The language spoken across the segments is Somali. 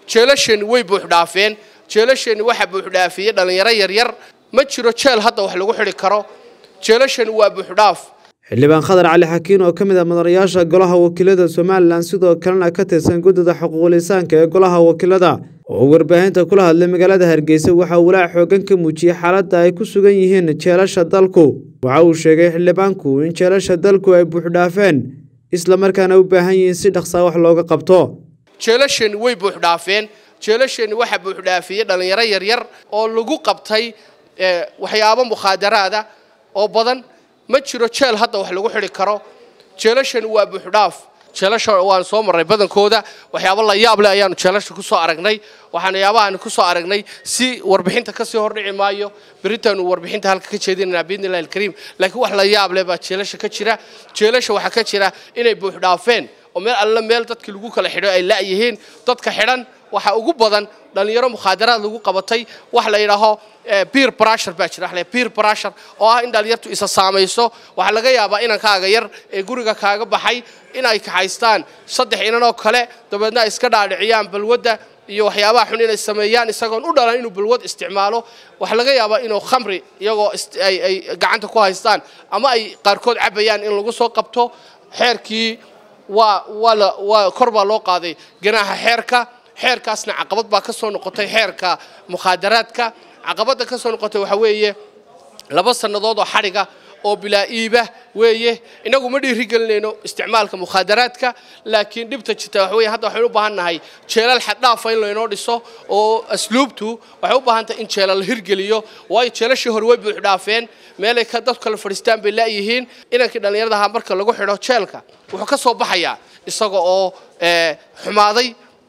jeelasheenni way buuxdhaafeen jeelasheenni waxaa buuxdhaafiyey dhallinyaro yaryar ma jiro jeel hadda wax lagu xidhi karo jeelasheenni waa buuxdhaaf xildhibaan khadar cali xakiin oo ka mid ah mudanayaasha golaha wakiilada somalilan sidoo kalena ka tirsan guddida xuquuqlisaanka ee golaha wakiilada oo warbaahinta kula hadlay magaalada hargeysa waxaa walaac xoogan ka muujiyey xaaladda ay ku sugan yihiin jeelasha dalku waxa uu sheegay xildhibaanku in jeelasha dalku ay buuxdhaafeen islamarkaana u baahan yihiin si dhaqsaa wax looga qabto jeelasheenni way buuxdhaafeen jeelasheenni waxaa buuxdhaafiyey dhallinyaro yaryar oo lagu qabtay waxyaabo mukhaadaraada oo badan ma jiro jeel hadda wax lagu xidhi karo jeelashani waa buuxdhaaf jeelasha waan soo marray badankooda waxyaabo la yaab leh ayaanu jeelasha ku soo aragnay waxaan yaabahaani ku soo aragnay si warbixinta kasii hordhici maayo beritaanu warbixinta halka ka jeedinanaa biidni illahi alkariim laakiin wax la yaab leh baa jeelasha ka jira jeelasha waxaa ka jira inay buuxdhaafeen oo meel alla meel dadkii lagu kala xidho ay la'yihiin dadka xidhan waxaa ugu badan dhallinyaro mukhaadaraad lagu qabatay wax la yidhaaho beer brashar baa jira waxla beer brashar oo ah in dhallinyartu isa saamayso waxaa laga yaabaa inankaaga yar ee guriga kaaga baxay in ay kaxaystaan saddex inan oo kale dabeedna ay iska dhaadhiciyaan balwadda iyo waxyaabaha xun inay sameeyaan isagoon u dhalan inuu balwad isticmaalo waxaa laga yaabaa inuu khamri iyagoo ay gacanta ku haystaan ama ay qaarkood cabayaan in lagu soo qabto xeerkii waa waa waa kor baa loo qaaday ganaaxa xeerka xeerkaasna caqabad baa ka soo noqotay xeerka mukhaadaraadka caqabadda ka soo noqotay waxaa weeye laba sannadood oo xadhiga oo bilaa iiba weeye inagu ma dhiiri gelinayno isticmaalka mukhaadaraadka laakiin dhibta jirta waxa weye hadda waxaynu u baahan nahay jeelal xaddhaafa in laynoo dhiso oo asluubtu waxay u baahan tahay in jeelal la hirgeliyo waayo jeelashii hore way buuxdhaafeen meelay ka dadku kala fadhiistaan bay la'yihiin inankii dhallinyarada ahaa marka lagu xidho jeelka wuxuu ka soo baxayaa isaga oo xumaaday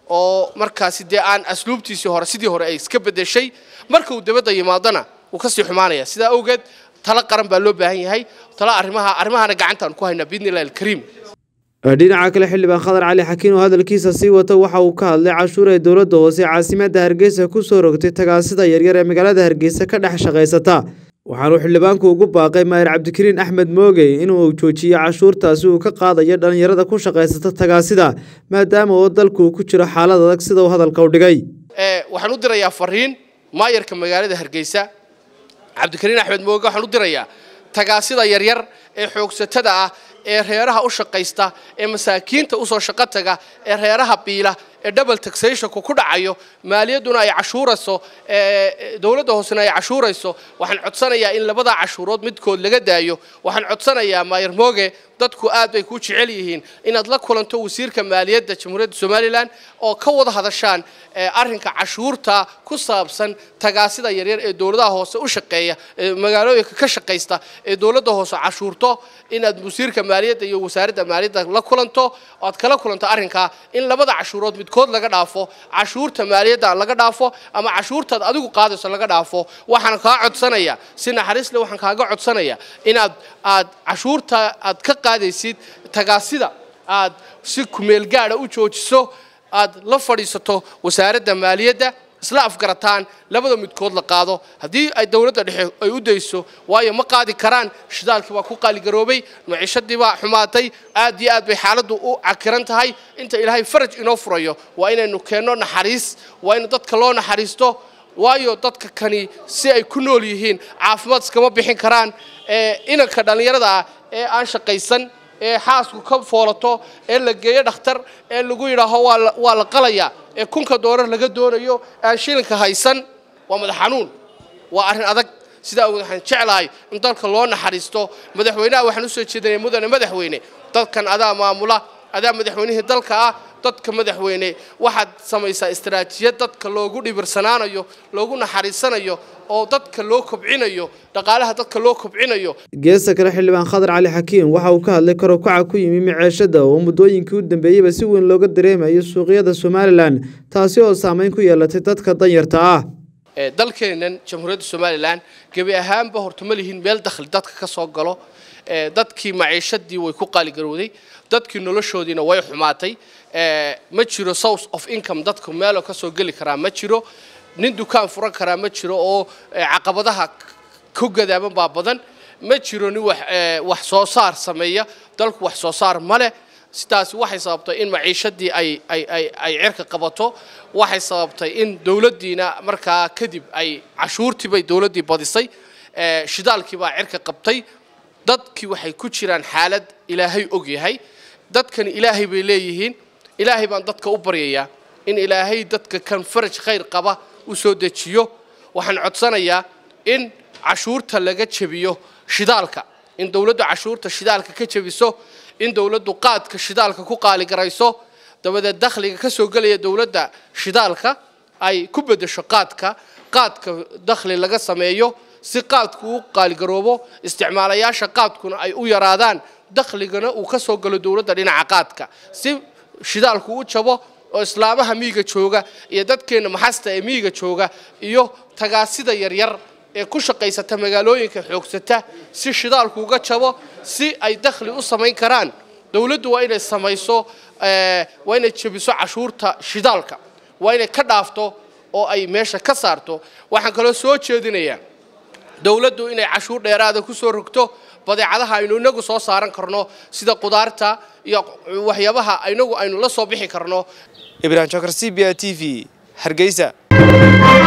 oo markaasi dee aan asluubtiisii hore sidii hore ay iska bedeshay marka uu dabadda yimaadona wuu kasii xumaanaya sidaa awgeed talo qaran baa loo baahan yahay talo arrimaha arrimahana gacantaan ku haynaa biidni illahi alkariim dhinaca kale xildhibaan khadar cali xakiin oo hadalkiisa sii wata waxa uu ka hadlay cashuur ee dowladda hoose caasimadda hargeysa ku soo rogtay tagaasida yaryar ee magaalada hargeysa ka dhex shaqaysata waxaanuu xildhibaanku ugu baaqay maayir cabdikariin axmed moogey inuu joojiyo cashuurtaasi uu ka qaadayo dhallinyarada ku shaqaysata tagaasida maadaama oo dalku ku jiro xaalad adag sida uu hadalka u dhigay waxaan u dirayaa fariin maayarka magaalada hargeysa cabdikariin axmed mooge waxaan u dirayaa tagaasida yaryar ee xoogsatada ah ee reeraha u shaqaysta ee masaakiinta usoo shaqo taga ee reeraha biila ee double taxationku ku dhacayo maaliyadduna ay cashuurayso dowladda hoosena ay cashuurayso waxaan codsanayaa in labadaa cashuurood midkood laga daayo waxaan codsanayaa maayar mooge dadku aad bay ku jecel yihiin inaad la kulanto wasiirka maaliyadda jamhuuriyadda somalilan oo ka wada hadashaan arrinka cashuurta ku saabsan tagaasida yaryar ee dowladaha hoose u shaqeeya ee magaalooyinka ka shaqaysta ee dowladda hoose cashuurto inaad wasiirka maaliyadda iyo wasaaradda maaliyadda la kulanto oad kala kulanto arrinkaa in labada cashuurood midkood laga dhaafo cashuurta maaliyadda laga dhaafo ama cashuurtaad adigu qaadayso laga dhaafo waxaan kaa codsanaya si naxariis leh waxaan kaaga codsanaya inaad aad cashuurta aad ka qaadaysid tagaasida aad si kumeel gaadha u joojiso aad la fadhiisato wasaaradda maaliyadda isla afgarataan labada midkood la qaado haddii ay dowladda dhexe ay u dayso waayo ma qaadi karaan shidaalkii baa ku qaaligaroobay maciishadii baa xumaatay aad iyo aad bay xaaladdu u cakiran tahay inta ilaahay faraj inoo furayo waa inaynu keenno naxariis waa in dadka loo naxariisto waayo dadka kani si ay ku nool yihiin caafimaad iskama bixin karaan inanka dhallinyarada ah ee aan shaqaysan ee xaasku ka foolato ee la geeyo dhakhtar ee lagu yidhaaho waa la qalayaa ee kunka doolar laga doonayo aan shilinka haysan waa madax xanuun waa arrin adag sidaa awgeed waxaan jeclahay in dalka loo naxariisto madaxweynaha waxaan usoo jeedinay mudane madaxweyne dadkan adaa maamula adaa madaxweynihii dalka ah dadka madaxweyne waxaad samaysaa istaraatiijiyad dadka loogu dhibirsanaanayo loogu naxariisanayo oo dadka loo kobcinayo dhaqaalaha dadka loo kobcinayo geesta kale xildhibaan khadar cali xakiin waxa uu ka hadlay karokaca ku yimi maceeshada oo muddooyinkii u dambeeyeyba si weyn looga dareemayo suuqyada somalilan taasi oo saameyn ku yeelatay dadka danyarta ah dalkeennan jamhuuriyadda somalilan gebi ahaanba horta ma lihin meel dakhli dadka ka soo galo dadkii maciishadii way ku qaaligarowday dadkii noloshoodiina way xumaatay ma jiro source of income dadku meeloo ka soo geli karaa ma jiro nin dukaan furan karaa ma jiro oo caqabadaha ku gadaaban baa badan ma jiro nin wax soo saar sameeya dalku wax soo saar ma leh sidaasi waxay sababtay in maciishadii ay ay ay ay cirka qabato waxay sababtay in dowladdiina markaa kadib ay cashuurtii bay dowladdii badisay shidaalkii baa cirka qabtay dadkii waxay ku jiraan xaalad ilaahay og yahay dadkani ilaahay bay leeyihiin ilaahay baan dadka u baryayaa in ilaahay dadka kan faraj khayr qaba u soo dejiyo waxaan codsanayaa in cashuurta laga jebiyo shidaalka in dowladdu cashuurta shidaalka ka jebiso in dowladdu qaadka shidaalka ku qaaligarayso dabadeed dakhliga ka soo gelaya dowladda shidaalka ay ku beddesho qaadka qaadka dakhli laga sameeyo si qaadku u qaaligaroobo isticmaalayaasha qaadkuna ay u yaraadaan dakhligana uu ka soo galo dowladda dhinaca qaadka si shidaalku u jabo oo islaamaha miyiga jooga iyo dadkeenna maxasta ee miyiga jooga iyo tagaasida yaryar ee ku shaqaysata magaalooyinka xoogsata si shidaalku uga jabo si ay dakhli u samayn karaan dowladdu waa inay samayso waa inay jebiso cashuurta shidaalka waa inay ka dhaafto oo ay meesha ka saarto waxaan kaloo soo jeedinayaa dowladdu inay cashuur dheeraada ku soo rogto badeecadaha aynu inagu soo saaran karno sida qudaarta iyo waxyaabaha inagu aynu la soo bixi karno ibrahim jokar c b a t v hargeysa